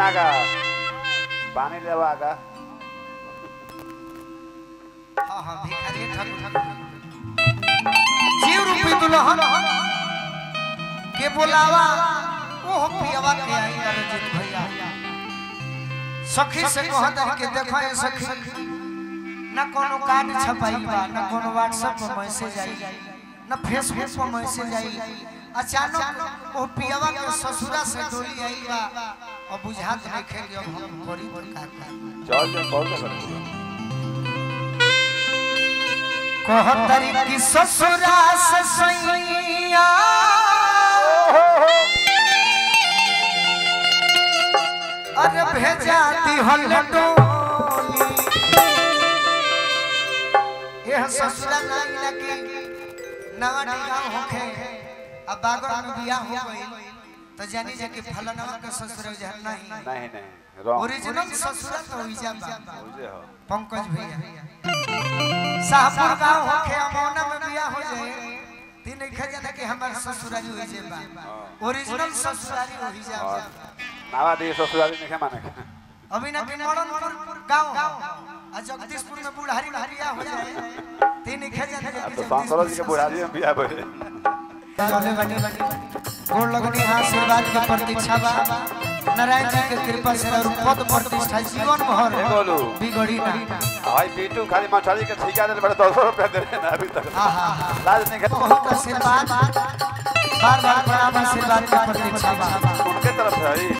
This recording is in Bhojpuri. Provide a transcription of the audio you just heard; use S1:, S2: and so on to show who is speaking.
S1: नागा पानी लेवा आगा
S2: हाँ हाँ भिखारी ठाकुर जीव रूपी दुल्हन के बोलावा ओह पियवा के आई रंजित भैया सखी से कहत है कि देखो ये सखी ना कोनो कार्ड छपाई बा ना कोनो व्हाट्सएप पर मैसेज आई ना फेसबुक पर मैसेज आई अचानक ओ पियवा के ससुरा से डोली आई बा और बुझात नहीं खे कि अब हम करी तो का का
S1: चल चल कॉल कर
S2: कहतरी की ससुरा से सैया अरे भेजा दिहल डोली यह ससुरा नाई ना की नवा गांव होखे अब बागड़ में बियाह हो गई तो जानी जा कि फलनवा के ससुर जहर नहीं
S1: नहीं नहीं रॉन्ग
S2: ओरिजिनल ससुरा तो हुई बा
S1: मुझे हो
S2: पंकज भैया शाहपुर गांव होखे अमौना में बियाह हो जाए तीन लिखा जाता कि हमार ससुरारी हो जाए बा ओरिजिनल ससुरारी हो जाए
S1: और नावा दी ससुराली नहीं माने
S2: अभी ना कि मरणपुर गांव आ जगदीशपुर में बुढ़ारी में बियाह हो जाए तीन लिखा जाता कि
S1: अब तो सांसरो जी के बुढ़ारी में बिया भइले
S2: चले बनी गोड़ लगनी आशीर्वाद की प्रतीक्षा बा नारायण जी के कृपा से और पद प्रतिष्ठा जीवन भर
S1: ए बोलू
S2: बिगड़ी ना
S1: भाई पीटू खाली मछली के ठिका दे बड़े 200 रुपया दे रहे हैं अभी तक
S2: आहा हा
S1: लाज नहीं कर
S2: बहुत आशीर्वाद बार बार प्रणाम आशीर्वाद की प्रतीक्षा बा
S1: उनके तरफ से है